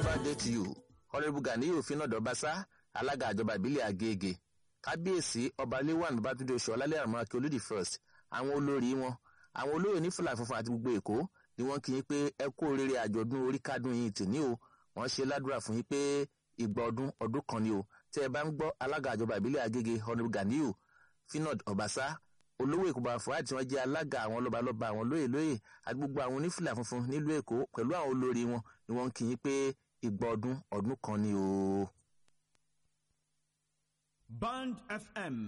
birthday to you honourable ganiyu finad ọbaṣá alága àjọba ìbílẹ̀ agége kábíyèsí ọba léwàn babatunde oṣù ọlálẹ́ àrùn akí olódì first àwọn olórí wọn àwọn olóyè ní fúlà funfun àti gbogbo èkó ni wọ́n kí yín pé ẹ kú oríire àjọ̀dún orí kádùn yín tì ní o wọ́n ṣe ládùúrà fún yín pé ìgbà ọdún ọdún kan ni o tẹ́ ẹ bá ń gbọ́ alága àjọba ìbílẹ̀ agége honourable ganiyu finad ọbaṣá olówó èkó bá fọ́ àti wọ́n jẹ́ alága àwọn lọ́balọ́ba àwọn lóyè lóyè àti gbogbo àwọn onífìlà funfun nílùú èkó pẹ̀lú àwọn olórí wọn ni wọ́n ń kí yín pé ìgbà ọdún ọdún kan ni o. Band FM